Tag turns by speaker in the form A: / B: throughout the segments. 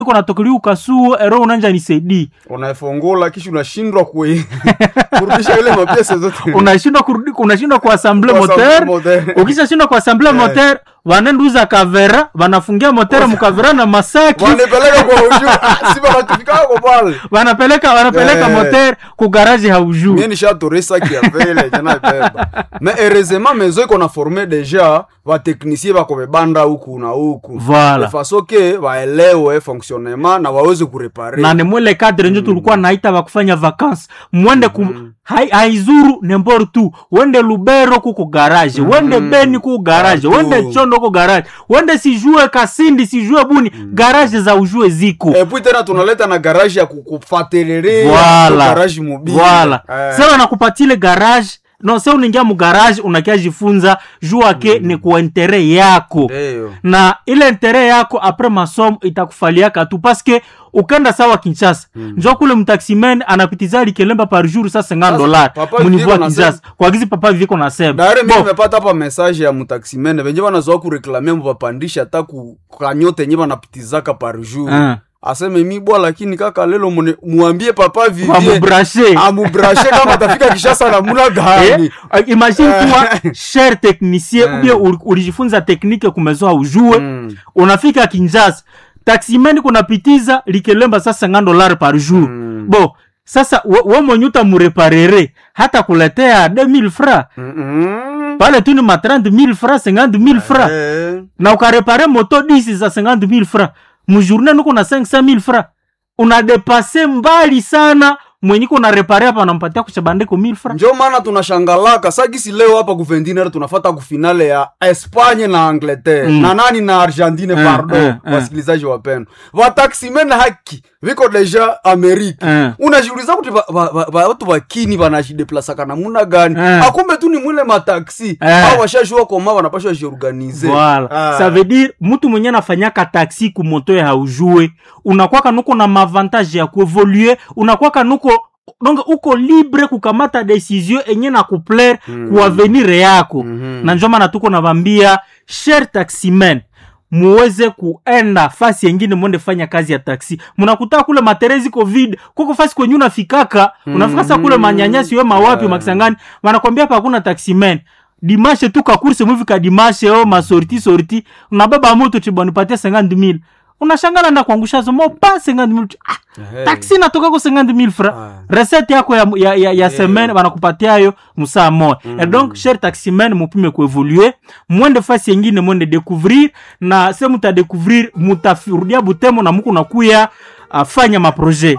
A: iko natokeliwa ukasuo ero unanja nisaidii
B: unaifungula kisha unashindwa kui kurudisha ile mapiesa zote
A: unashindwa kurudi unashindwa kuasamble
B: Kuassemble
A: moteur
B: moteur.
A: ukishashindwa kuasamble
B: Eh.
A: moteur wanenduza kavera wanafungia moteur mukavera na masaki
B: wanipeleka kwa uju si wanatufikaka kwa pale
A: wanapeleka wanapeleka
B: Eh.
A: moteur ku garage haujuu
B: mie nishatoresa kiavele jana beba me heureusement mezo iko na forme deja vateknisie bako bebanda huku na huku
A: Voilà.
B: faso ke waelewe fonctionnement na waweze kurepare
A: na ni mwele kadre njo tulikuwa naita bakufanya vacances mwende ku hai, haizuru nembor tu wende lubero kuko garage wende beni kuko garage
B: Partout.
A: wende chondo kuko garage wende sijue kasindi sijue buni garage za ujue ziko
B: epui tena tunaleta na garage ya kukufatelerea
A: Voilà.
B: garage mobile
A: Voilà.
B: Eh.
A: Sasa wanakupatile garage no se uningia mu garage unakia jifunza jua ke ni kwa intere yako
B: Ndio.
A: na ile intere yako apres masomo itakufaliaka tu paske ukenda sawa kinshasa mm. njo kule mtaximen anapitiza likelemba par jour sa 50 dolar
B: papa
A: munivu
B: viko
A: ya
B: na
A: kinshasa kwa gizi papa viko na sema
B: dare mi
A: Bon,
B: nimepata hapa message ya mutaximene venye vanazoa kureklamia muvapandisha hata ku- kanyote enye vanapitizaka par jour
A: Ah.
B: aseme mi bwa lakini kaka lelo mune- muambie papa
A: kwa
B: vivie
A: mubrashe
B: amubrashe kama atafika kishasa namuna gani
A: Eh, uh, imagine kuwa cher technicien ubie uli- ulijifunza teknike kumezoa ujue
B: Mm.
A: unafika kinjasa taximen kunapitiza likelemba sasa 50 dolar par jour
B: Mm.
A: bo sasa we we mwenye utamureparere hata kuletea 2000 fra
B: Mm-mm.
A: pale tu ni ma 30000 fra 50000 fra
B: Eh.
A: na ukarepare moto 10 za 50000 fra mujourne nuko na 500000 fra unadepase mbali sana mwenye kuna repare hapa anampatia kuchabandiko 1000 fra
B: njo maana tunashangalaka sagisi leo hapa kuvendinere tunafata kufinale ya espanye na angleterre
A: Mm.
B: na nani na argentine
A: Eh,
B: pardon
A: eh, eh.
B: wasikilizaji wapendwa vataksimene haki viko deja amerika
A: Eh.
B: unajiuliza kuti va- va- va- va- watu vakini vanashideplasaka namuna gani
A: Eh.
B: akumbe tu ni mwile mataksi
A: Eh.
B: au washashua koma wanapashwa jiorganize
A: Voilà.
B: Ah.
A: Ça veut dire mtu mwenye anafanyaka taxi kumoto ya haujue unakwaka nuko na mavantage ya kuevolue unakwaka nuko donc uko libre kukamata decision enye na kuplaire mm. kuavenir yako
B: Mhm.
A: na njo maana tuko navambia cher taximen muweze kuenda fasi yengine mwende fanya kazi ya taksi munakutaa kule materezi covid kuko fasi kwenye unafikaka unafika sa kule manyanyasi we mawapi makisangani wanakwambia hapa hakuna taximen dimashe tu kakurse muvika dimashe o masorti sorti unabeba moto chibonipatia 50000 unashangana nda kuangusha zomo pa 50000 ah,
B: Ehe.
A: taksi natoka ko 50000 fra
B: Ah.
A: recette yako ya, ya, ya, ya semaine wanakupatia yo musaa moya mm. et donc cher taximen mupime kuevolue mwende fasi yengine mwende découvrir na se mutadécouvrir mutarudia butemo na muku nakuya uh, fanya maprojet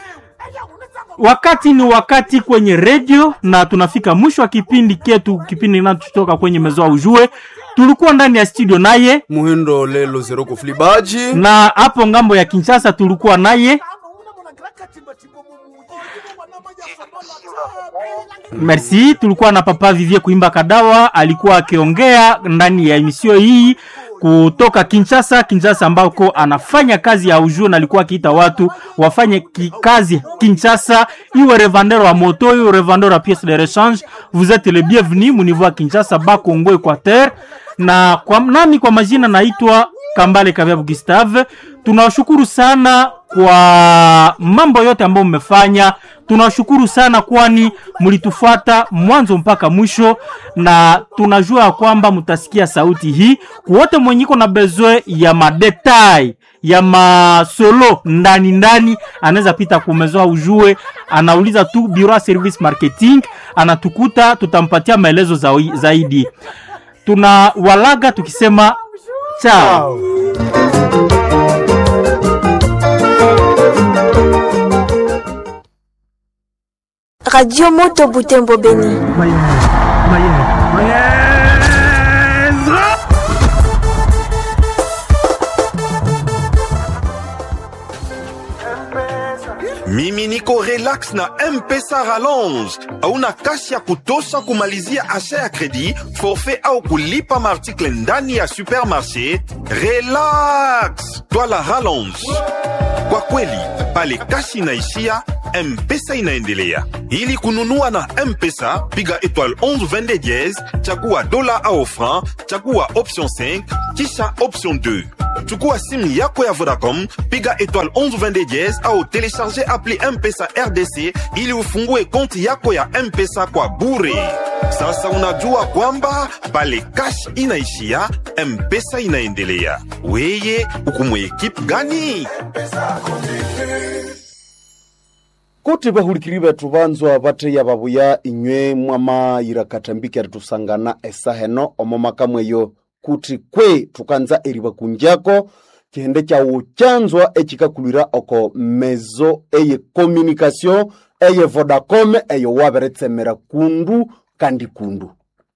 A: wakati ni wakati kwenye redio na tunafika mwisho wa kipindi ketu kipindi kinachotoka kwenye mezoa ujue tulikuwa ndani ya studio naye
B: muhindo lelo zero kuflibaji
A: na hapo ngambo ya kinshasa tulikuwa naye merci tulikuwa na papa vivie kuimba kadawa alikuwa akiongea ndani ya emisio hii kutoka kinshasa kinshasa ambako anafanya kazi ya ujue na alikuwa akiita watu wafanye ki, kazi kinshasa iwe revendeur wa moto iwe revendeur wa pièce de rechange vous êtes le bienvenu muniveau ya kinshasa bakongo equateur na kwa, nami kwa majina naitwa kambale kaviabu gustave tunawashukuru sana kwa mambo yote ambayo mmefanya tunawashukuru sana kwani mlitufuata mwanzo mpaka mwisho na tunajua ya kwamba mtasikia sauti hii wote mwenyiko na bezwe ya madetai ya masolo ndani ndani anaweza pita kumezoa ujue anauliza tu bureau ya service marketing anatukuta tutampatia maelezo zao- zaidi tuna walaga tukisema chao
C: Radio Moto Butembo Beni.
D: mimi niko relax na mpesa rallonge hauna kasi ya kutosha kumalizia asha ya kredi forfait au kulipa maartikle ndani ya supermarché relax twala rallonge kwa kweli pale kasi inaishia mpesa inaendelea ili kununua na mpesa piga étoile 11 22 chagua dola au franc chagua option 5 kisha option 2 chukua simu yako ya vodacom piga étoile 1122 diez au telecharge appli mpesa rdc ili ufungue konti yako ya mpesa kwa bure sasa unajua kwamba pale cash inaishia mpesa inaendelea weye ukumwe ekipe gani
B: kuti vahulikiri vethu vanzwa vattheya vavuya inywe mwamayira katambiki ari tusangana esaheno omo makamweyo kuti kwe tukanza eriva kunjako cihende cawu canzwa ecikakulwira oko mezo eye communication eye vodacom eyo waveretsemera kundu kandi kundu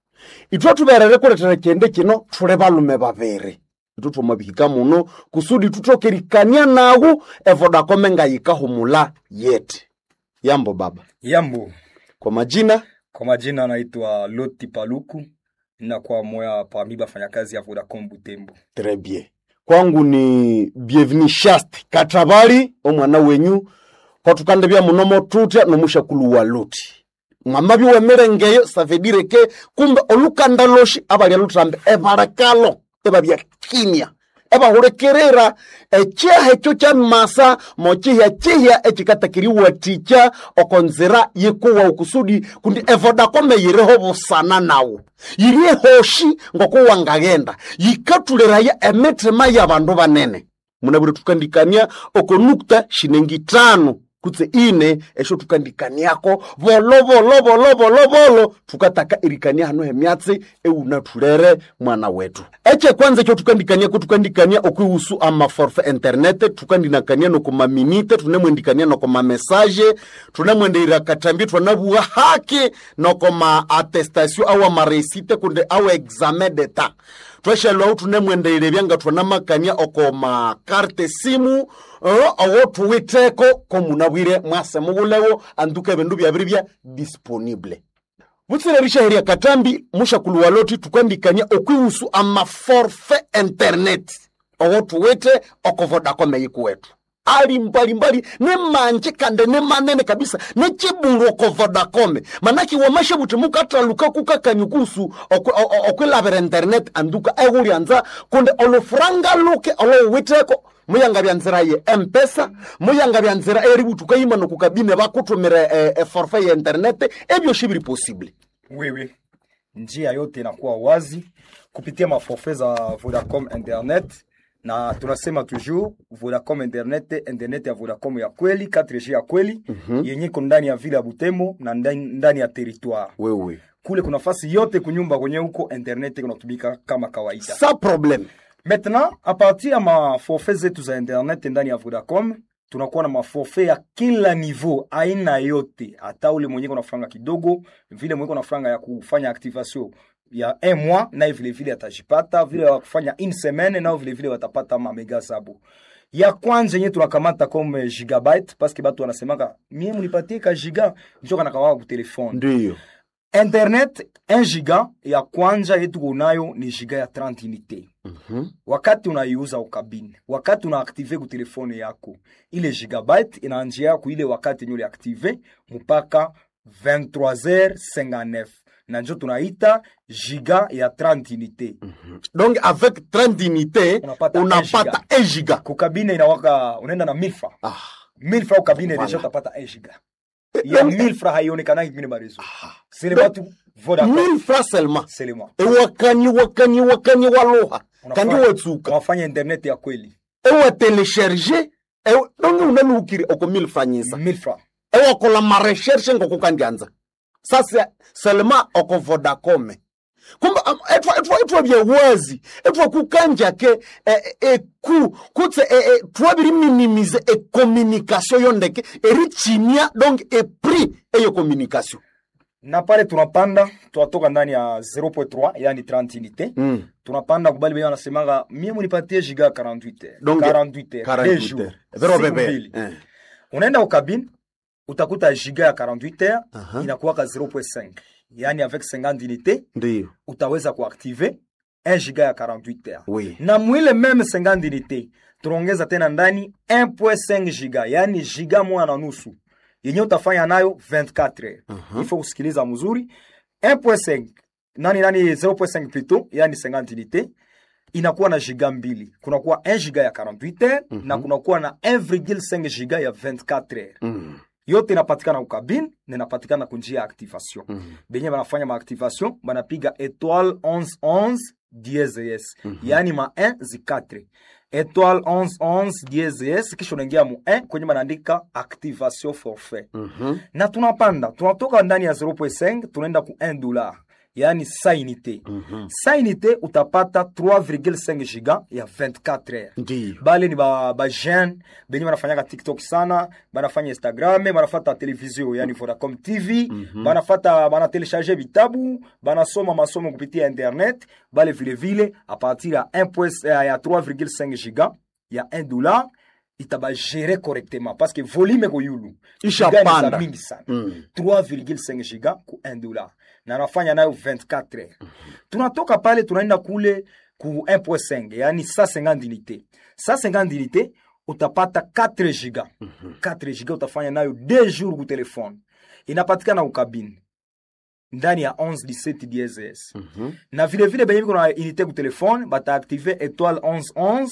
B: itwe tuverere kuletera cihende cino tule valume vaviri itu twamavihika muno kusudi tutokerikania nawu evodacom ngayikahumula yete yambo baba
E: Yambo,
B: kwa majina
E: kwa majina anaitwa Loti Paluku, ninakuwa moya parmi bafanyakazi ya Vodacom Butembo.
B: Très bien. Kwangu ni bienvenu shast katabali omwana wenyu kwatukande bya munomo tutya nomushakulu wa luti mwama biwemerengeyo savedire ke kumbe olukanda loshi abalya lutambe ebalekalo ebabya kinya ebahulekerera ecyaha ekyo kya masa mokihya kihya ekikatakiriwatikya okonzira yikuwa okusudi kundi evodakome yiriho busana nawo yiri ehoshi ngokuwangaghenda yikatuliraya emitima y'abandu banene munabire tukandikania okonukta shinengi tano kutse ine esho tukandikaniako volo volo volo volo volo tukataka irikania hano hemyatsi eunatulere mwana wetu eche kwanza ekyo tukandikaniako tukandikania okwihusu amaforfe internet tukandinakania nokomaminite tunemwendikania nokomamesaje tunemwendeira katambi twanabuwa haki nokoma attestation awa maresite kunde awa examen d'etat tweshelwahu tunemwendeire byanga twanamakania oko makarte simu uh, owo tuwiteko komunabwire mwase mubulewo anduka ebindu byabiri bya disponible butsirerisha heria katambi mushakulu waloti tukandikania okwihusu amaforfe internet owo tuwite oko vodacom eyikuwetu ali mbalimbali ne manje kande ne manene kabisa ne chibulu oko vodacom manaki wamashe buti mukataluka kukakanyukusu okwilavira internet anduka ehulyanza kunde olufuranga luke olowiteko muyanga bya nzira ye mpesa muyanga bya nzira eributuka yima nokukabine bakutumire e, e forfait ya internet ebyo shibiri possible
E: Wewe, njia yote inakuwa wazi kupitia maforfait za Vodacom Internet na tunasema toujours Vodacom Internet, internet ya Vodacom ya kweli 4G ya kweli mm-hmm. yenye iko ndani ya vile ya Butembo na ndani, ndani ya territoire
B: wewe
E: kule kuna nafasi yote kunyumba kwenye huko internet kunatumika kama kawaida.
B: sa problème
E: Maintenant, a partir ya maforfait zetu za internet ndani ya Vodacom tunakuwa na maforfait ya kila niveau, aina yote, hata ule mwenye kuna franga kidogo, vile mwenye kuna franga ya kufanya activation ya un mois, naye vile vile atajipata, vile ya kufanya une semaine, nao vile vile watapata mamega zabo. Ya kwanza yenye tunakamata comme gigabyte parce que batu wanasemaka mie munipatie ka giga njo kana kawawa ku telefone
B: ndiyo
E: internet 1 giga ya kwanza yetu kunayo ni giga ya 30 unité
B: Mhm.
E: wakati unaiuza ukabine wakati unaaktive ku telefone yako ile gigabyte inaanjia yako ile wakati yenye uliaktive mpaka 23h59 na njo tunaita giga ya 30 unité
B: donc avec 30 unité
E: Unapata
B: unapata 1 giga
E: kukabine inawaka unaenda na milfa
B: ah.
E: milfa ukabine
B: Voilà.
E: deja utapata 1 giga ya
B: donc-
E: milfa haionekanaki kwingine marezo c'est le batu vodacom
B: 1000 francs seulement
E: c'est le moi
B: ewakani wakani wakani waluha kandi
E: Unafanya-
B: watsuka
E: unafanya internet ya kweli
B: ewatelesherge ewe- donge unanuukire oko 1000 franyisa
E: milfa
B: ewakola mareshershe ngokukandyanza sasa selema oko vodacom kumbe am- etwa etwa etwa byewazi etwa kukanjake eh, eh, ku kutse eh, eh, twabiri minimize ecommunication yondeke erichimia donc epris eyo communication
E: na pale tunapanda tunatoka ndani ya 0.3 yani 30 unité
B: mm.
E: tunapanda kubali benye wanasemanga mie munipatie giga ya 48 heures.
B: Donc,
E: 48 heures, deux
B: 48
E: jours,
B: heures. Vero
E: siku
B: bebe.
E: mbili.
B: Eh.
E: unaenda ukabine utakuta giga ya 48 heures
B: Aha.
E: inakuwaka 0.5 yani avec 50 unité
B: ndiyo
E: utaweza kuactive 1 giga ya 48 heures
B: Oui.
E: na mwile meme 50 unité tunaongeza tena ndani 1.5 giga yani giga moja na nusu yenye utafanya nayo 24 heures
B: Aha.
E: il faut kusikiliza mzuri 1.5 nani nani 0.5 plutôt yani 50 unité inakuwa na giga mbili kunakuwa 1 giga ya 48 heures na kunakuwa na 1,5 giga ya 24 heures
B: Mm.
E: yote inapatikana kukabine na inapatikana kunjia ya activation benye banafanya maactivation banapiga étoile 1111 dieses yaani ma 1 zi 4 étoile 1111 dieses kisha unaingia mu 1 kwenye banaandika activation forfait
B: Mhm.
E: na tunapanda tunatoka ndani ya 0.5 tunaenda ku 1 dollar yaani sa unité sa unité utapata 3,5 giga ya 24 heures
B: ndiyo
E: bale ni ba, ba jeune benye banafanyaka tiktok sana banafanya instagram banafata televizio yani vodacom tv banafata banatelecharge vitabu banasoma masomo kupitia internet bale vilevile a partir ya 1 point- eh, ya 3,5 giga ya 1 dollar itabagere correctement parce que volume ko yulu
B: Ishapanda.
E: Giga ni za mingi sana
B: Mm.
E: 3,5 giga ku 1 dollar na anafanya nayo 24 heures tunatoka pale tunaenda kule ku 1.5 yani 150 unité 150 unité utapata 4 giga 4 giga utafanya nayo 2 jours ku telefone inapatikana ukabini ndani ya 11 17 DSS na vilevile benye biko na unité ku telefone bataaktive étoile 1111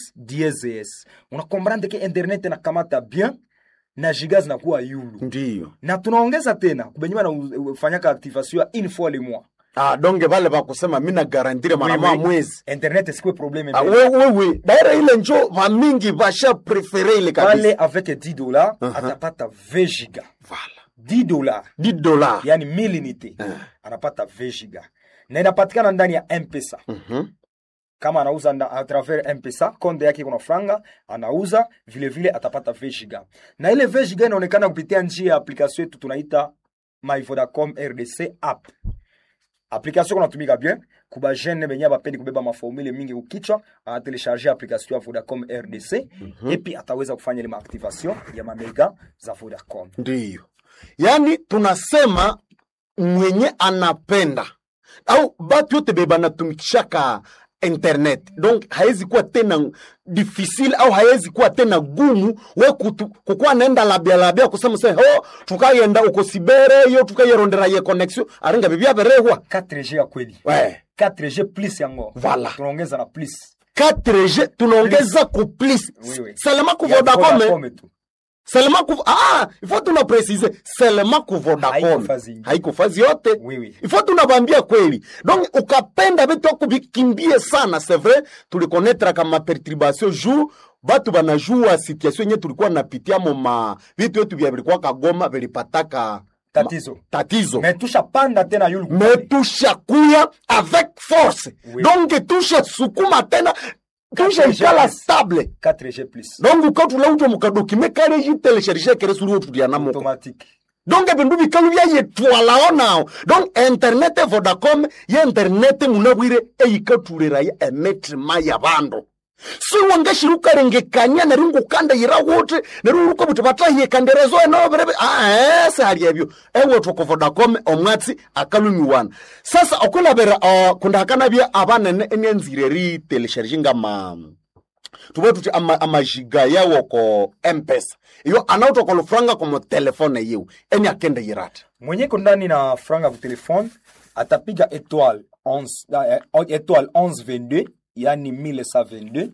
E: DSS unakomprendre ke internet inakamata bien na giga zinakuwa yulu
B: ndiyo
E: na tunaongeza tena kubenye banafanyaka activation ya une fois le mois
B: ah, donge vale vakusema mi nagarantire mara
E: Oui,
B: moja
E: oui.
B: mwezi
E: internet sikuwe probleme
B: Ah,
E: mbele.
B: we- wewe daira ile njo vamingi vasha prefere ile kabisa
E: pale avec 10 dollars atapata 20 giga
B: Vala.
E: 10 dollars
B: 10 dola
E: yani 1000 unité anapata 20 giga na inapatikana ndani ya mpesa
B: Mhm.
E: kama anauza nda, a travers mpesa konde yake kuna franga anauza vile vile atapata 20 giga na ile 20 giga inaonekana kupitia njia ya application yetu tunaita my vodacom rdc app application kunatumika bien kuba jeune benye bapendi kubeba maformule mingi kukichwa anatelecharge application ya vodacom rdc epi ataweza kufanya ile maactivation ya mamega za vodacom
B: ndiyo yaani tunasema mwenye anapenda au batu yote be banatumikishaka internet donc hawezi kuwa tena difficile au hawezi kuwa tena gumu we kutu- kukuwa naenda labia labia kusema se ho tukayenda uko sibere yo tukayerondera ye connexion aringa bibyaberehwa
E: 4g ya kweli
B: we
E: 4g plus yango
B: Voilà.
E: tunaongeza na plus
B: 4G tunaongeza ku plus
E: Oui, oui.
B: selema ku
E: Ya
B: Vodacom
E: Vodacom tu.
B: selema ku ah ifo tuna precise selema ku Vodacom
E: Haiko fazi ingine.
B: haiko fazi yote
E: Oui, oui.
B: ifo tunabambia kweli donc ukapenda vitu akuvikimbie sana c'est vrai tulikonetra kama perturbation jour batu banajua situation yenye tulikuwa napitia moma vitu yetu vya vilikuwa kagoma vilipataka
E: Tatizo.
B: tatizo
E: me tushapanda tena yulu
B: me tushakuya avec force
E: Oui.
B: donc tushasukuma tena tushaikala
E: Yes.
B: stable
E: 4g plus
B: donc ukatula utwo mukadokime kale jitelesherishe kere suri otulianamuko
E: automatique
B: donc bindu bikalu byayetwalao nao donc internet vodacom ye internet munabwire eyikatuliraya emetima ya bandu siwangashirukarengekania neri ngukandayira wuti neri uruko buti batahiyekanderezo enoberebe aese hali ebyo ewetwoko vodacom omwatsi akalumiwana sasa okulabira uh, kundahakanabya abanene enyanzire ritelesherishe ngama tuve tuti ama- amajiga yawo ko mpesa iyo anautoka lufranga komo telefone yiwu eni akende yirata
E: mwenye ko ndani na franga ku telefone atapiga étoile 11 eh, étoile 1122 yani 1122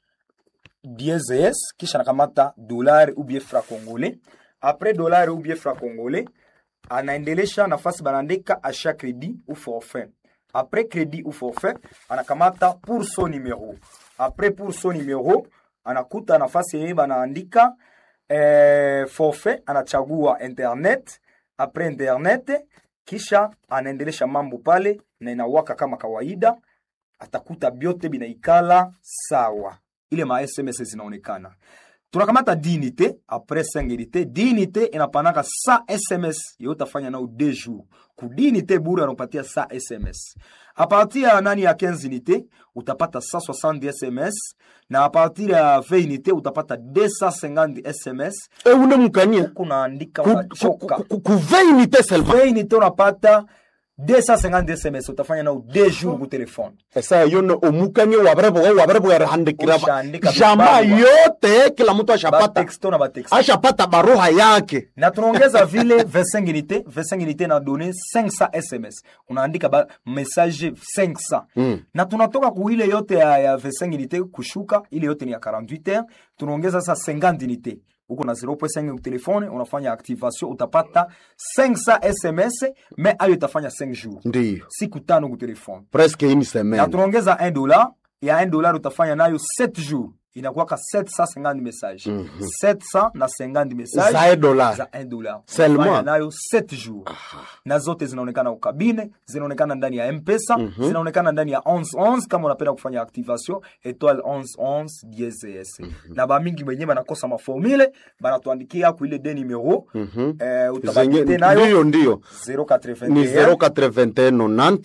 E: DSS kisha nakamata dolari ou bien franc congolais après dolari ou bien franc congolais anaendelesha nafasi banaandika achat crédit ou forfait après crédit ou forfait anakamata pour son numéro après pour son numéro anakuta nafasi yenye banaandika eh, forfait anachagua internet après internet kisha anaendelesha mambo pale na inawaka kama kawaida atakuta byote binaikala sawa ile ma sms zinaonekana tunakamata dinite apres 5 unité dinite inapanaka sa sms yo utafanya nao 2 jours ku dinite bure anapatia sa sms a partir ya nani ya 15 unité utapata 160 sms na a partir ya 20 unité utapata 250 sms
B: eune mukania
E: kunaandika unachoka
B: kuveinite selma
E: 20 unité unapata 250 sms utafanya nao de jour ku telefone
B: esa yone omukanie wabreboga wabrebogere handikira
E: Ushaandika
B: jamaa
E: vibarua.
B: yote kila mtu ashapata
E: batexto na batexto
B: ashapata baruha yake
E: na tunaongeza vile 25 unité 25 unité na donné 500 sms unaandika ba message 500
B: Mm.
E: na tunatoka ku ile yote ya, ya 25 unité kushuka ile yote ni ya 48 heures tunaongeza sasa 50 unité uko na 0.5 ku telefone unafanya activation utapata 500 sms mais ayo itafanya 5 jours
B: ndiyo
E: siku tano ku telefone
B: presque une
E: na
B: semaine
E: tunaongeza 1 dollar ya 1 dollar utafanya nayo 7 jours inakuwaka 750 message 700 na 50 message
B: za e dollar
E: za 1 dollar
B: Seulement.
E: Unafanya nayo 7 jours na zote zinaonekana ukabine zinaonekana ndani ya mpesa zinaonekana ndani ya 1111 kama unapenda kufanya activation etoile 1111 DSS na bamingi wenyewe banakosa maformule banatuandikia ku ile de numero eh,
B: zenye
E: utabakite nayo
B: ndiyo ndiyo
E: 081
B: ni 081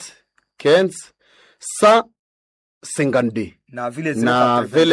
B: 90 152
E: na vile
B: na
E: 081
B: vile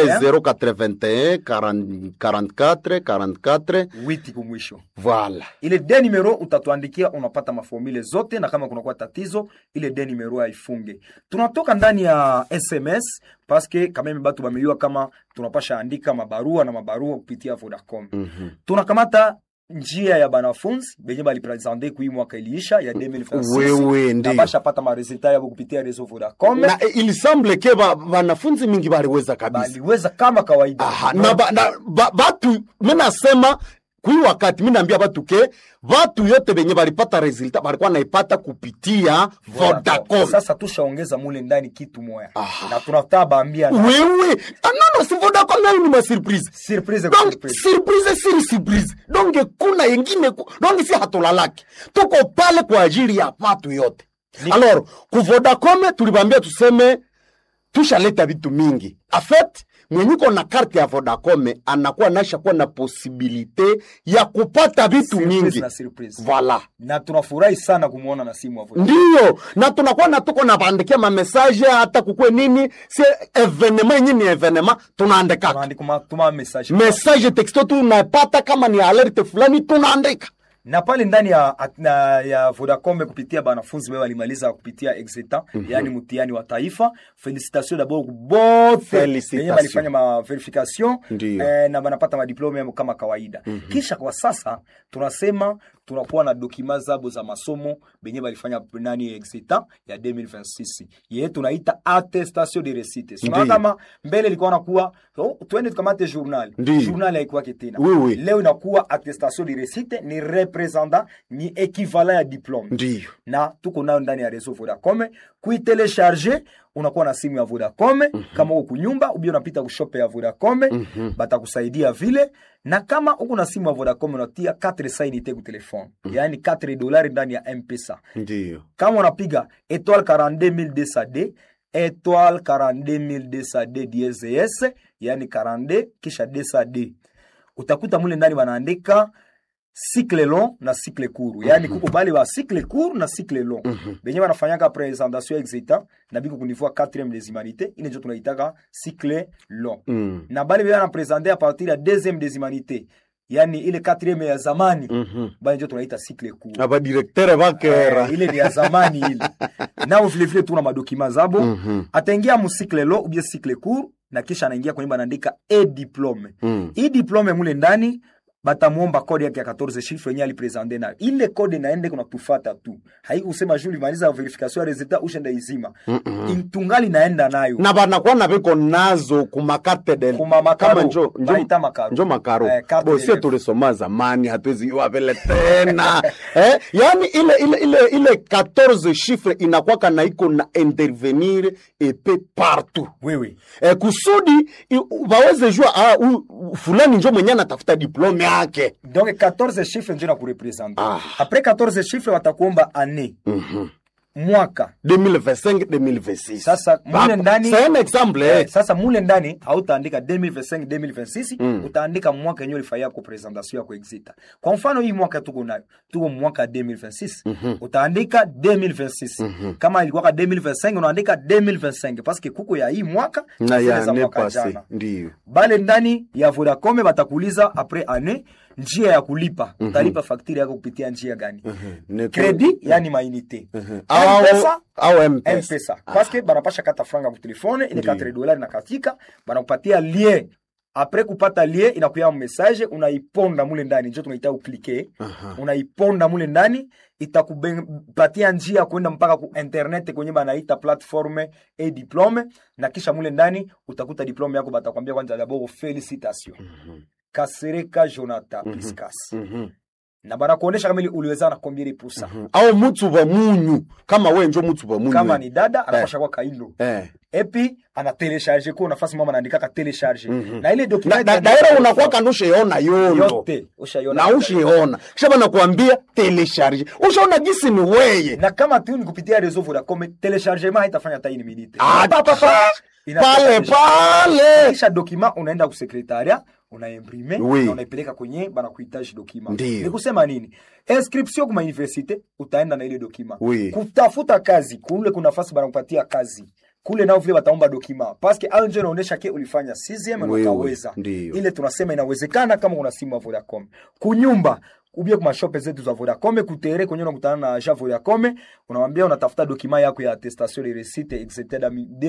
B: 081 40 44 44
E: witi kumwisho
B: voilà
E: ile de numero utatuandikia unapata maformule zote na kama kunakuwa tatizo ile de numero haifunge tunatoka ndani ya sms paske kameme batu bamejua kama tunapasha andika mabarua na mabarua kupitia vodacom
B: Mhm.
E: tunakamata njia ya banafunzi benye balipresente kui mwaka iliisha ya 2026
B: wewe
E: na
B: ndiyo
E: basha pata maresultat yabo kupitia reseau vodacom
B: na eh, il semble ke ba- wanafunzi mingi baliweza kabisa
E: baliweza kama kawaida
B: Aha, na, ba, na ba, batu minasema kui wakati minaambia batu ke batu yote benye balipata resultat balikuwa naipata kupitia Vodacom.
E: sasa tushaongeza mule ndani kitu moya
B: Aha.
E: na tunataka baambia na
B: wewe ah, nono si Vodacom nayo ni masurprise
E: surprise kwa
B: donc
E: surprise.
B: surprise siri surprise donc kuna yengine ku- donc si hatulalaki tuko pale kwa ajili ya watu yote alors ku Vodacom tulibambia tuseme tushaleta vitu mingi afet mwenyuko na karte ya Vodacom anakuwa naisha kuwa na posibilite ya kupata vitu
E: Surprise
B: mingi
E: na surprise.
B: voilà
E: na tunafurahi sana kumwona na simu avo
B: ndiyo na tunakuwa na tuko nabandikia mamesaje hata kukwe nini si evenema yenye ni evenema tunaandikaka
E: tunaandika tuma message
B: message texto tunapata kama ni alerte fulani tunaandika
E: na pale ndani ya, at- na, ya Vodacom kupitia banafunzi wao walimaliza kupitia exetan yani mtihani wa taifa felicitation d'abord bote
B: Felicitation.
E: wenye walifanya ma verification
B: Ndiyo.
E: eh, na banapata madiplome yao kama kawaida kisha kwa sasa tunasema tunakuwa na dokima zabo za masomo benye balifanya nani exetan ya 2026 yeye tunaita attestation de réussite sio
B: Ndiyo.
E: kama mbele ilikuwa nakuwa oh, twende tukamate journal
B: Ndiyo.
E: journal haikuwake tena
B: Oui, oui.
E: leo inakuwa attestation de réussite ni representant ni equivalent ya diplome
B: ndiyo
E: na tuko nayo ndani ya reseau Vodacom kuitelecharge unakuwa na simu ya Vodacom kama uko kunyumba ubia unapita kushope ya Vodacom batakusaidia vile na kama uko na simu ya Vodacom unatia 4 sainite ku telefone yaani 4 dolari ndani ya M-Pesa
B: ndiyo
E: kama unapiga étoile 42200D étoile 42200D DSS yani 42 kisha 200D utakuta mule ndani wanaandika cycle long na cycle court yani kuko bale wa cycle court na cycle long benye wanafanyaka presentation exita na biko kunivua 4e des humanités ile ndio tunaitaka cycle long
B: Mm.
E: na bale bana wanapresente a partir ya 2e des humanités yani ile 4e ya zamani
B: Mhm.
E: bale ndio tunaita cycle court
B: abadirektere bakera
E: Eh, ile ni ya zamani ile nao vilevile tuna madokima zabo
B: Mhm.
E: ataingia musikle lo ubie sikle cour na kisha anaingia kwenye banaandika e diplome
B: Mm.
E: hii diplome mule ndani batamwomba kode yake ya 14 chiffre yenye alipresente nayo ile kode naende kuna tufata tu haikusema juu limaliza verification ya resultat ushenda izima
B: Mm-mm.
E: tungali naenda nayo
B: na banakuwa na biko nazo kumakate del
E: Kuma makaro.
B: kama njo njo,
E: Baita makaro.
B: njo makaro
E: Eh, carte
B: bosie
E: d'élève.
B: tulisoma zamani hatuwezi iwa vile tena eh, yani ile ile ile ile 14 chiffre inakwaka na iko na intervenir epe partout
E: wewe
B: eh, kusudi i- waweze jua ah, u, u- fulani njo mwenye anatafuta diplome yake
E: donc 14 chiffre njo na kurepresente
B: Ah.
E: apres 14 chiffre watakuomba année
B: Mhm.
E: mwaka
B: 2025 2026
E: Sasa, mule
B: Hapa,
E: ndani-
B: c'est un exemple eh.
E: Eh, sasa mule ndani hautaandika 2025 2026
B: Mm.
E: utaandika mwaka yenyewe ulifanyia ko presentation yako exita kwa mfano hii mwaka tuko nayo tuko mwaka 2026 utaandika 2026 kama ilikuwa 2025 unaandika 2025 paske kuko ya hii mwaka
B: na
E: zile
B: ya
E: za
B: ne
E: mwaka
B: passé
E: jana
B: ndiyo
E: bale ndani ya Vodacom batakuuliza après année njia ya kulipa utalipa fakturi yako kupitia njia gani
B: Ni-
E: kredi yani mainite
B: au
E: M-Pesa,
B: au mpesa
E: mpesa paske banapasha kata franga kutelefone ile
B: Ndiyo.
E: 4 dolari na katika banakupatia lien apres kupata lien inakuya message unaiponda mule ndani njo tunaita uklike unaiponda mule ndani itakupatia njia ya kuenda mpaka ku internet kwenye banaita platforme e diplome na kisha mule ndani utakuta diplome yako batakwambia kwanza dabord felicitation kasereka jonathan piscas
B: Mhm.
E: na banakuonesha kama ili uliweza na combien de pourcent
B: au mutsu wa munyu kama we njo mutsu wa munyu
E: kama ni dada anapasha kwa kailo
B: eh.
E: epi ana telecharge ko nafasi mama anaandikaka telecharge
B: Mhm.
E: na ile
B: na,
E: document
B: na, daira unakuwa kando ushaona yondo
E: yote ushaiona
B: na ushiona kisha banakuambia telecharge ushaona gisi ni weye
E: na kama tu ni kupitia reseau Vodacom telechargement haitafanya hata ini minute
B: Ah,
E: Pa, pa, pa. Inatoka
B: pale
E: deja.
B: pale
E: kisha document unaenda kusekretaria unaimprime
B: Oui.
E: na unaipeleka kwenye banakuhitaji document
B: Ndiyo.
E: ni kusema nini inscription kuma universite utaenda na ile document
B: Oui.
E: kutafuta kazi kule kuna nafasi banakupatia kazi kule nao vile wataomba document paske au ndio inaonyesha ke ulifanya 6 na
B: Oui, oui.
E: ukaweza
B: Ndiyo.
E: ile tunasema inawezekana kama una simu ya Vodacom kunyumba ubie kuma shope zetu za Vodacom kutere kwenye unakutana na agent Vodacom unamwambia unatafuta document yako ya attestation de réussite etc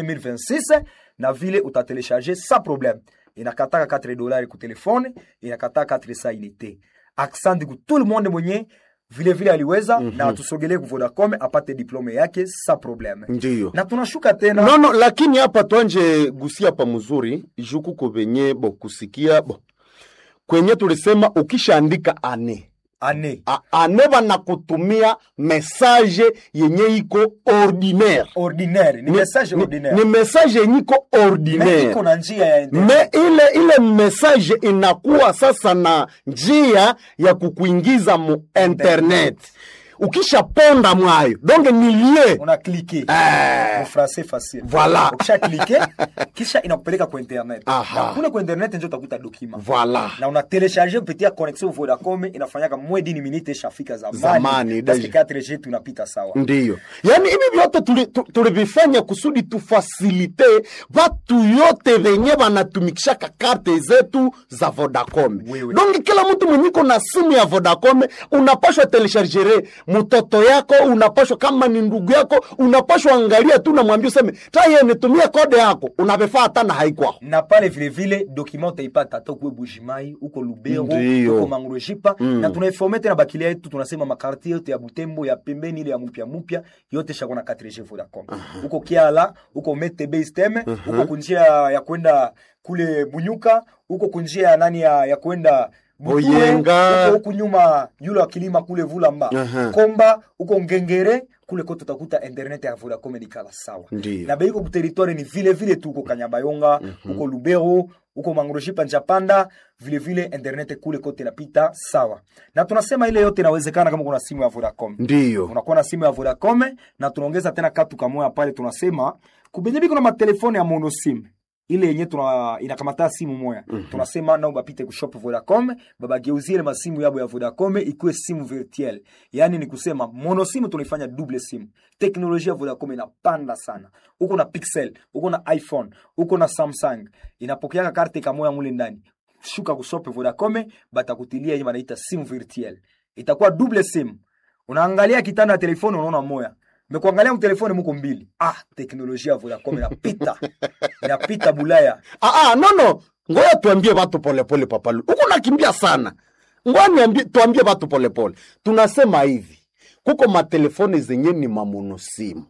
E: 2026 na vile utatelecharger sans problème inakataka 4 dollars ku telefone inakataka 4 sa unité accent ku tout le monde mwenye vile vile aliweza na atusogelee ku Vodacom apate diplome yake sans problème
B: ndiyo
E: na tunashuka tena
B: no, no, lakini hapa twanje gusia pa mzuri juku ko venye bo kusikia bo kwenye tulisema ukishaandika ane
E: ane
B: A- ane banakutumia message yenye iko ordinaire
E: ordinaire ni message
B: ni,
E: ordinaire
B: ni message yenye iko
E: Mais
B: ordinaire
E: iko na njia ya internet.
B: me ile ile message inakuwa sasa na njia ya kukuingiza mu internet ukishaponda mwayo donge nilie
E: una cliquer
B: Eh.
E: mu français facile
B: Voilà.
E: ukisha cliquer kisha inakupeleka kwa internet
B: Aha.
E: na kule kwa internet ndio utakuta document
B: Voilà.
E: na una telecharger kupitia connexion Vodacom inafanyaka moins d'une minute ishafika zamani
B: Zamani,
E: parce que
B: deja.
E: 4G tunapita sawa
B: ndiyo yaani hivi vyote tuli- tu- tulivifanya kusudi tufasilite vatu yote venye vanatumikishaka karte zetu za vodacom
E: Oui, oui.
B: donge kila mtu mwenyiko na simu ya vodacom unapashwa telechargere mtoto yako unapashwa kama ni ndugu yako unapashwa angalia tu namwambia useme taye nitumie kode yako unavifaa hata na haikwao
E: na pale vile vile document utaipata hata ukuwe Bujimai uko Lubero
B: Ndiyo.
E: uko Mangrojipa na tunaiforme tena bakilia yetu tunasema makartie yote ya Butembo ya pembeni ile ya mupya mupya yote shako na 4G Vodacom uko Kiala uko Metebe Steme uko kunjia ya kwenda kule Bunyuka uko kunjia ya nani ya, ya kwenda Butue,
B: Boyenga.
E: uko huku nyuma yule wa kilima kule Vulamba
B: Aha.
E: Komba uko Ngengere kule kote utakuta internet ya Vodacom ni kala sawa
B: Ndiyo.
E: na beiko kuteritware ni vile vile tu uko Kanyabayonga uko Lubero uko Mangroshipa Njapanda vile vile internet kule kote inapita sawa, na tunasema ile yote inawezekana kama kuna simu ya Vodacom
B: ndiyo
E: unakuwa na simu ya Vodacom na tunaongeza tena katu kamoya pale, tunasema kubenye biko na matelefone ya monosim ile yenye tuna inakamata simu moya tunasema nao bapite kushop Vodacom babageuzie ile masimu yabo ya Vodacom ikuwe simu virtuel, yani ni kusema monosimu tunaifanya double simu. Teknolojia ya Vodacom inapanda sana, uko na Pixel, uko na iPhone, uko na Samsung, inapokeaka karte kamoya mule ndani shuka kushop Vodacom batakutilia yenye wanaita simu virtuel, itakuwa double simu unaangalia kitanda ya telefoni unaona moya mekuangalia mtelefoni muko mbili ah teknolojia ya vodacom inapita inapita bulaya
B: Ah, ah, no no ngoja tuambie watu polepole papalu huko nakimbia sana ngoja niambie tuambie watu polepole tunasema hivi kuko matelefoni zenye ni mamonosimu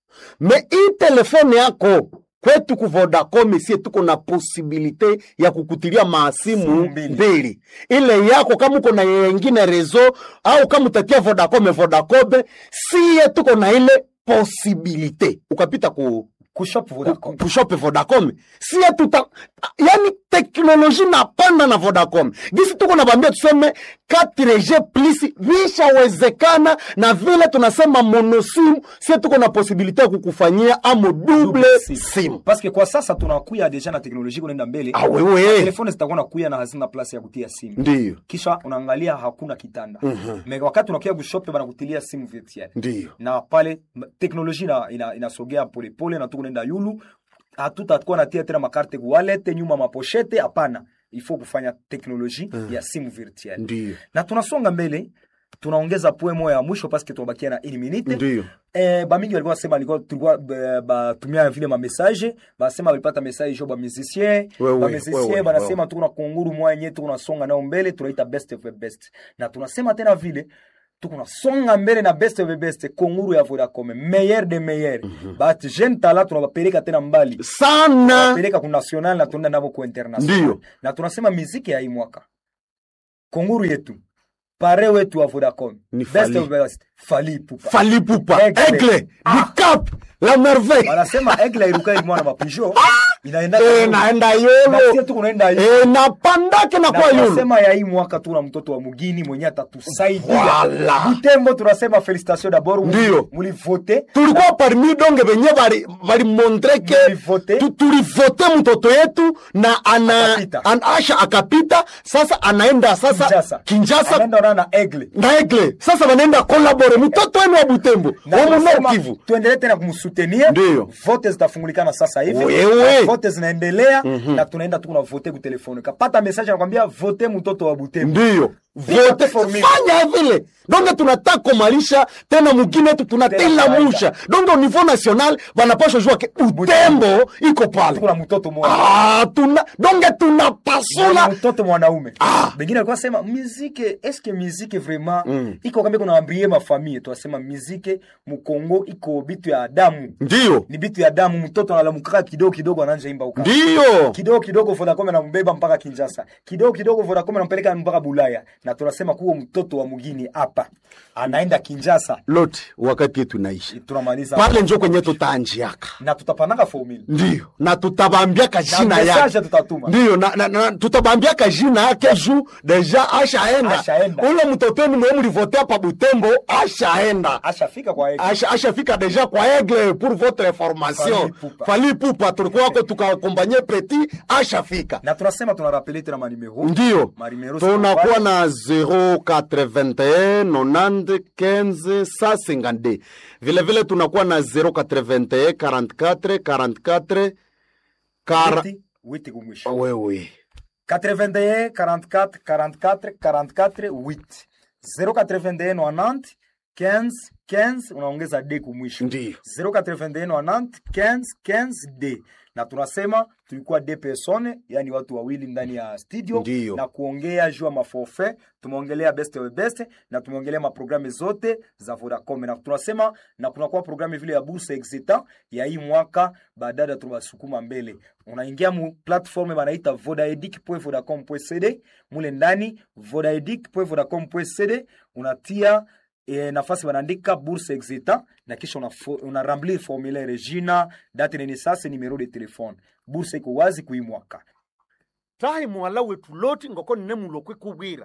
B: me hii telefone yako kwetu ku Vodacom sie tuko na posibilite ya kukutilia maasimu
E: Simu mbili.
B: mbili ile yako kama uko na yengine rezo au kama utatia Vodacom Vodacom sie tuko na ile posibilite ukapita ku
E: kushop vodacom
B: kushope Vodacom sie tuta yani teknoloji napanda na Vodacom gisi tuko nabambia tuseme 4G plus vishawezekana na vile tunasema monosim sie tuko na posibilite ya kukufanyia amo double sim
E: parce que kwa sasa tunakuya deja na teknolojia kunaenda mbele
B: Ah, wewe.
E: telefoni zitakuwa nakuya na hazina place ya kutia simu
B: ndiyo
E: kisha unaangalia hakuna kitanda me wakati unakuya kushope banakutilia simu virtuel
B: ndiyo
E: na pale m- teknolojia ina- ina- inasogea polepole na tukunaenda yulu hatutakuwa natia tena makarte wallet nyuma maposhete hapana ifo kufanya teknoloji ya simu virtuel
B: ndiyo
E: na tunasonga mbele tunaongeza poe moya ya mwisho paske tunabakia na une minute
B: ndiyo
E: Eh, bamingi walikuwa wasema alikuwa tulikuwa ba- batumia vile mamessage basema walipata message jo bamusicien
B: Wewe, wewe,
E: bamusicien banasema tuko na kunguru mwenye tuko nasonga nao mbele tunaita best of the best na tunasema tena vile tuko nasonga mbele na best of the best kunguru ya Vodacom meilleur de meilleur but jeune tala tunabapeleka tena mbali
B: sana
E: peleka ku national na tunaenda navo ku international
B: Ndiyo.
E: na tunasema miziki ya hii mwaka kunguru yetu pare wetu wa Vodacom
B: Ni
E: best
B: Fally.
E: of the best Fally Ipupa
B: falipupa
E: Aigle.
B: aigle du cap la merveille
E: wanasema egla iruka ilimwana mapijo inaenda
B: Eh, naenda
E: Basi
B: yolo
E: tu kunaenda hivi.
B: Eh, napandake na
E: Na
B: kwa yolo
E: tunasema ya hii mwaka tuna mtoto wa mugini mwenye atatusaidia
B: Voilà.
E: Butembo tunasema felicitation d'abord
B: Ndiyo.
E: mulivote
B: tulikuwa parmi donge benye bali balimontre ke
E: Mulivote.
B: tu- tulivote mtoto yetu na ana,
E: Akapita.
B: an, asha akapita sasa anaenda sasa
E: Kinshasa
B: Kinshasa
E: anaenda ona na egle
B: na egle sasa wanaenda kolabore mtoto wenu wa Butembo
E: Na
B: wa
E: tunasema
B: Munor Kivu
E: tuendelee tena kumsutenir
B: Ndiyo.
E: vote zitafungulikana sasa hivi
B: Wewe.
E: Na vote zinaendelea na tunaenda tu kuna vote ku telefone kapata message anakwambia vote mtoto wa Butembo
B: ndiyo vote
E: formule.
B: fanya vile donge tunataka kumalisha tena mugine yetu tunatela
E: kawaida.
B: musha donge au niveau national wanapaswa jua ke Butembo iko pale
E: kuna mtoto mmoja
B: ah, tuna donge
E: na
B: tunapasula
E: mtoto mwanaume
B: Ah.
E: bengine alikuwa sema muzike eske muzike vraiment iko kama kuna ambrie mafamie twasema muzike mukongo iko bitu ya damu
B: ndiyo
E: ni bitu ya damu mtoto analamukaka kidogo kidogo ananja imba uka
B: ndiyo
E: kidogo kidogo Vodacom anambeba mpaka Kinshasa, kidogo kidogo Vodacom anampeleka mpaka Bulaya, na tunasema kuwa mtoto wa mugini hapa anaenda Kinshasa.
B: lote wakati yetu naishi
E: Tunamaliza
B: pale njo kwenye tutaanjiaka
E: na tutapanaka formula
B: ndiyo na tutabambiaka
E: na
B: jina
E: message
B: yake
E: tutatuma
B: ndiyo na, na, na, tutabambiaka jina yake juu deja ashaenda
E: Ashaenda.
B: ule mtoto wenu mwe mlivotea pa butembo ashaenda
E: ashafika kwa yeye.
B: Asha- ashafika deja kwa aigle pour votre information
E: Fally Ipupa.
B: fali pupa tulikuwa wako tukakompanye preti ashafika
E: na tunasema tunarapele tena manimero
B: ndiyo
E: Marimero
B: tunakuwa
E: Sokopali.
B: na 081 90 15 152 vile vile tunakuwa na 081 44 44 kara...
E: Witi- witi kumwisho
B: wewe
E: 81 44 44 44 8 081 90 15 15 unaongeza d kumwisho
B: ndiyo
E: 081 90 15 d na tunasema tulikuwa d persone yani watu wawili ndani ya studio
B: Ndiyo.
E: na kuongea juu ya maforfait tumeongelea best of best na tumeongelea maprogramu zote za Vodacom na tunasema na kunakuwa programu vile ya bourse exita ya hii mwaka baadaye tunasukuma mbele unaingia mu platform banaita vodaedic.vodacom.cd mule ndani vodaedic.vodacom.cd unatia e, nafasi wanaandika bourse exita na kisha una, una remplir formulaire jina date de naissance numero de telefone bourse iko wazi kui mwaka
B: tahi mwala wetu loti ngoko nine mulokwe kubwira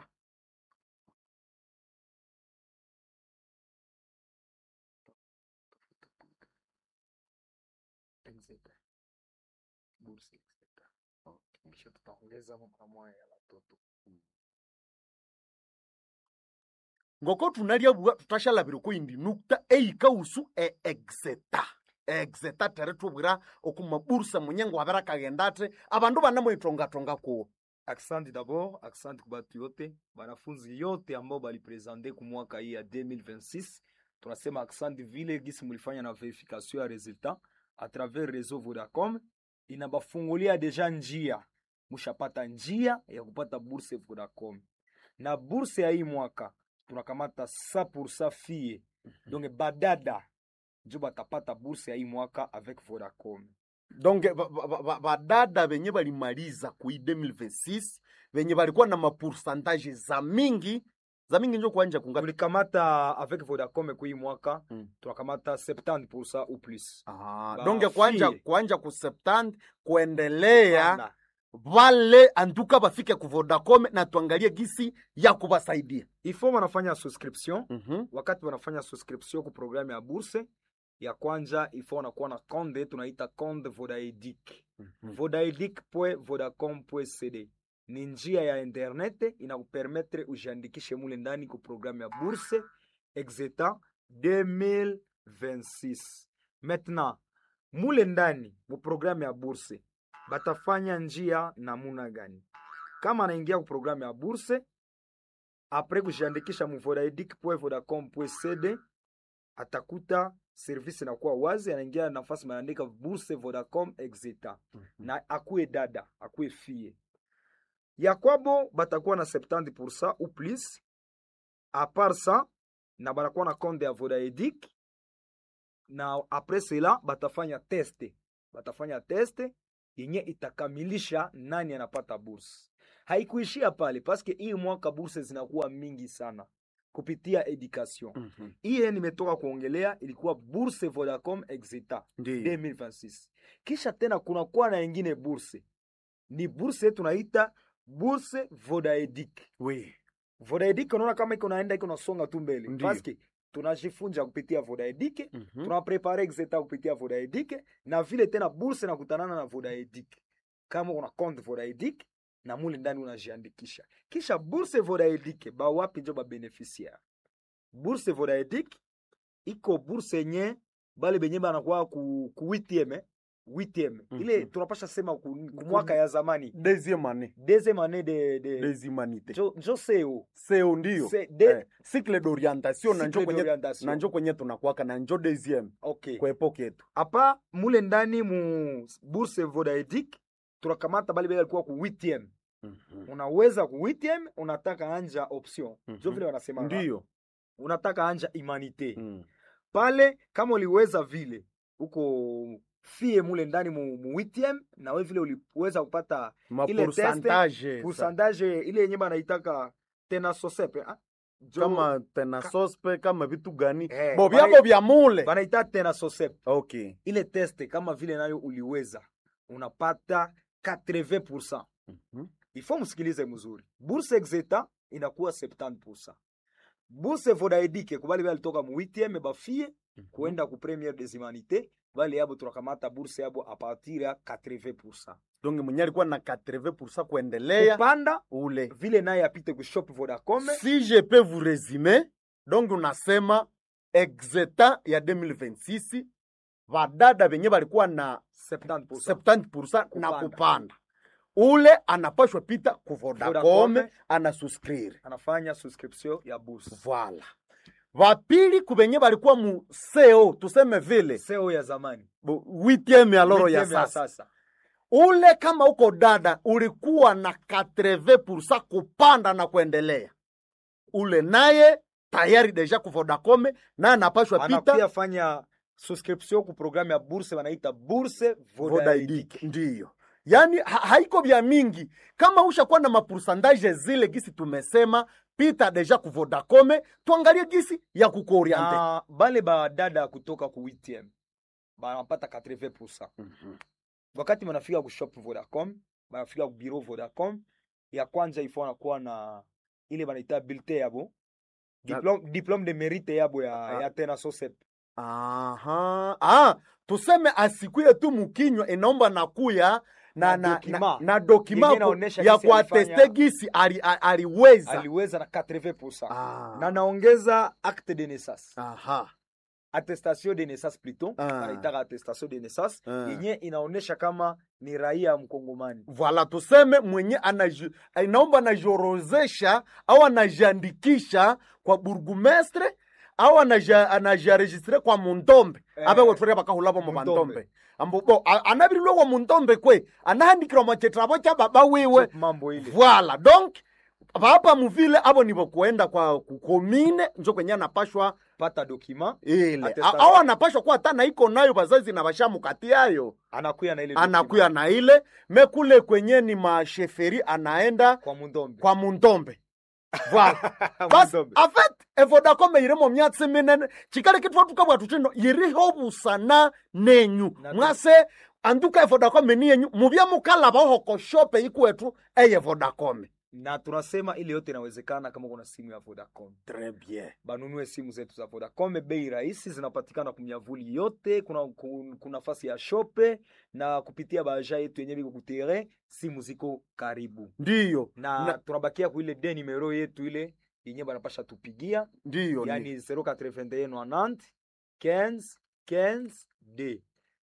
B: ngoko tunalya bua tutashalabira ko indi nukta eika usu e exeta exeta tere tubwira okumabursa munyengo wabera kagenda ate abandu banamwitongatonga kuwo
E: Asante d'abord, asante kwa batu yote, banafunzi yote ambao balipresente ku mwaka hii ya 2026. Tunasema asante vile gisi mulifanya na verification ya resultat a travers réseau Vodacom, inabafungulia deja njia, mushapata njia ya kupata bourse Vodacom. Na bourse ya hii mwaka tunakamata 100% fille, donc badada njo batapata bourse ya hii mwaka avec Vodacom.
B: donc badada benye balimaliza kui 2026 benye balikuwa na mapoursantage za mingi za mingi njo kuanja kungapi
E: tulikamata avec Vodacom kwa hii mwaka
B: Mm.
E: tunakamata 70% ou plus.
B: Ah,
E: Ba
B: donc kuanja
E: fille.
B: kuanja ku 70 kuendelea
E: Voilà.
B: vale antuka bafike ku Vodacom na tuangalie gisi ya kubasaidia
E: Il faut wanafanya subscription
B: Mhm.
E: wakati wanafanya subscription ku programu ya bourse ya kwanja il faut wanakuwa na konde tunaita konde Vodaedic vodaedic.vodacom.cd ni njia ya internet inakupermetre ujiandikishe mule ndani ku programu ya bourse exeta 2026 maintenant mule ndani mu programu ya bourse batafanya njia namuna gani kama anaingia ku programu ya bourse apres kujiandikisha mu vodaedic.vodacom.cd atakuta service inakuwa wazi, anaingia nafasi maandika bourse Vodacom exeta na akuwe dada akuwe fie ya kwabo batakuwa na 70% ou plus a part ça na banakuwa na compte ya Vodaedic na apres cela batafanya teste batafanya teste yenye itakamilisha nani anapata bursa. Haikuishia pale paske hii mwaka bursa zinakuwa mingi sana kupitia education.
B: Mhm.
E: Hii nimetoka kuongelea ilikuwa burse Vodacom Exeta
B: Ndiyo.
E: 2026. Kisha tena kunakuwa na ingine burse, ni burse tunaita burse Vodaedic.
B: Oui.
E: Vodaedic unaona kama iko naenda iko nasonga tu mbele
B: Ndiyo.
E: paske tunajifunza kupitia Vodaedic
B: Mhm.
E: tunaprepare exeta kupitia Vodaedic na vile tena burse nakutanana na Vodaedic. Kama una compte Vodaedic na mule ndani unajiandikisha, kisha burse Vodaedic ba wapi njo ba beneficiaire. Burse Vodaedic iko burse yenye bale benye banakuwa ku, ku 8e 8e ile
B: Mhm.
E: tunapasha sema ku, ku mwaka ya zamani
B: Deuxième année
E: deuxième année de, de
B: des humanités.
E: njo, njo seo
B: Seo ndio.
E: Se- de-
B: Eh, cycle d'orientation na
E: Cycle
B: njo kwenye
E: d'orientation.
B: na njo kwenye tunakwaka na njo deuxième
E: okay.
B: kwa epoke yetu.
E: apa mule ndani mu bourse Vodaedic tunakamata bale bale alikuwa ku 8e
B: Mhm.
E: unaweza ku 8e unataka anja option
B: Mhm.
E: njo vile wanasema
B: Ndio.
E: unataka anja humanité
B: Mm.
E: pale kama uliweza vile uko fie mule ndani mu, mu 8e na we vile uliweza kupata
B: Ma
E: Ile teste,
B: pourcentage sa-
E: pourcentage ile yenye banaitaka tena sosepe ah? Jo-
B: kama tena
E: ka-
B: sospe kama vitu gani
E: Eh,
B: bo
E: bana-
B: vyabo vya mule
E: banaita tena sosepe
B: okay
E: ile teste kama vile nayo uliweza unapata 80%.
B: Mhm.
E: Ifo msikilize mzuri. Bourse Exeta inakuwa 70%. Bourse Vodaedic kubali bali toka mu 8e bafie kuenda ku première des humanités bali yabo tunakamata bourse yabo a partir ya 80%.
B: donc mwenye alikuwa na 80% kuendelea
E: Kupanda
B: ule
E: vile naye apite ku shop Vodacom
B: si je peux vous résumer donc unasema exeta ya 2026 vadada venye valikuwa na
E: 70%.
B: 70% na
E: Kupanda.
B: kupanda ule anapashwa pita ku Vodacom
E: Vodacom.
B: anasuscrire
E: Anafanya subscription ya bourse.
B: voilà vapili kuvenye valikuwa mu seo tuseme vile
E: Seo ya zamani.
B: bu- huitieme ya loro ya
E: Huitieme ya
B: sasa
E: sasa.
B: ule kama uko dada ulikuwa na 80% kupanda na kuendelea ule naye tayari deja ku Vodacom na anapashwa
E: anakuya
B: pita
E: fanya subscription ku programu ya bourse wanaita bourse
B: Vodaidic
E: Vodaedic.
B: ndiyo yaani ha haiko vya mingi kama ushakuwa na mapursandaje zile gisi tumesema pita deja ku Vodacom tuangalie gisi ya kukuoriente
E: na bale badada kutoka ku 8 banapata 80%.
B: Mhm.
E: Wakati banafika ku shop Vodacom, banafika ku bureau Vodacom, ya kwanza ifo wanakuwa na ile banaita bulletin yabo diplome, diplome de mérite yabo ya,
B: Ah.
E: ya tena sosep
B: Aha. Ah, tuseme asikuye tu mukinywa inaomba nakuya na,
E: Na
B: na,
E: dokima.
B: na, na dokima
E: Yenye
B: ku-
E: inaonesha
B: ya
E: gisi
B: kuateste
E: alifanya-
B: gisi ali, a- aliweza
E: aliweza na 80%
B: Ah.
E: na naongeza acte de naissance
B: Aha.
E: attestation de naissance plutôt
B: Ah.
E: wanaitaka attestation de naissance
B: Ah.
E: yenye inaonesha kama ni raia mkongomani
B: Voilà, tuseme mwenye anaji, inaomba anajiorozesha au anajiandikisha kwa burgumestre au anaja- anajiaregistre kwa mundombe
E: Eh,
B: abe wetwere bakahulabo mu
E: mundombe.
B: bandombe ambo bo a- anabirilwe kwa mundombe kwe anahandikirwa machetrabo cha baba wiwe
E: mambo ile
B: Voilà, donc papa muvile abo nibo kuenda kwa kukomine njo kwenye anapashwa
E: pata dokima
B: ile
E: Attestation.
B: A- au anapashwa kuwa hata na iko nayo bazazi na bashamukati yayo
E: anakuya na ile
B: anakuya na ile mekule kwenye ni masheferi anaenda
E: document kwa mundombe
B: kwa mundombe voilà basi
E: Mundombe.
B: en fait evodacom irimo myatsi minene chikale kitwa tukabwa tuchino iriho busana nenyu
E: Na-
B: mwase anduka evodacom ni yenyu mubya mukalaba hoko shope ikwetu eye vodacom
E: na tunasema ile yote inawezekana kama kuna simu ya Vodacom.
B: Très bien.
E: Banunue simu zetu za Vodacom, bei rahisi, zinapatikana kumyavuli yote, kuna ku- kuna nafasi ya shope na kupitia baja yetu yenyewe biko kutere, simu ziko karibu
B: Ndiyo.
E: na,
B: Na-
E: tunabakia ku ile de numero yetu ile yenye banapasha tupigia
B: Ndiyo.
E: yani 081 90 15 15 d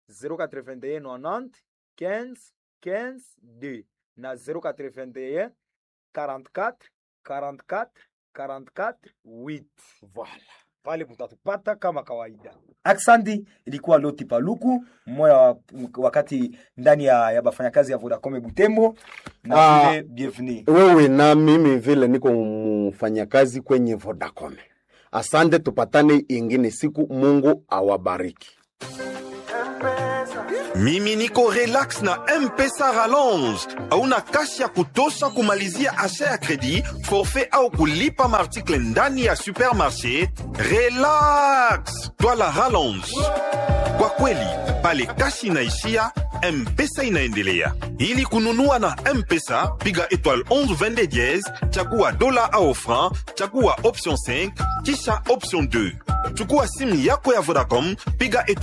E: 081 90 15 15 d na 081 44 44 44 8
B: Voilà.
E: pale mtatupata kama kawaida. Aksandi ilikuwa Loti Paluku mmoja wa, wakati ndani ya, ya bafanyakazi ya Vodacom Butembo na
B: Ah.
E: vile bienvenue.
B: wewe na mimi vile niko mfanyakazi kwenye Vodacom. Asante, tupatane ingine siku. Mungu awabariki.
D: mimi niko relax na mpesa rallonge hauna kasi ya kutosha kumalizia asha ya kredi forfait au kulipa maartikle ndani ya supermarché relax twala rallonge kwa kweli pale kasi inaishia mpesa inaendelea ili kununua na mpesa piga étoile 11 22 diez chagua dola au franc chagua option 5 kisha option 2 chukua simu yako ya vodacom piga étoile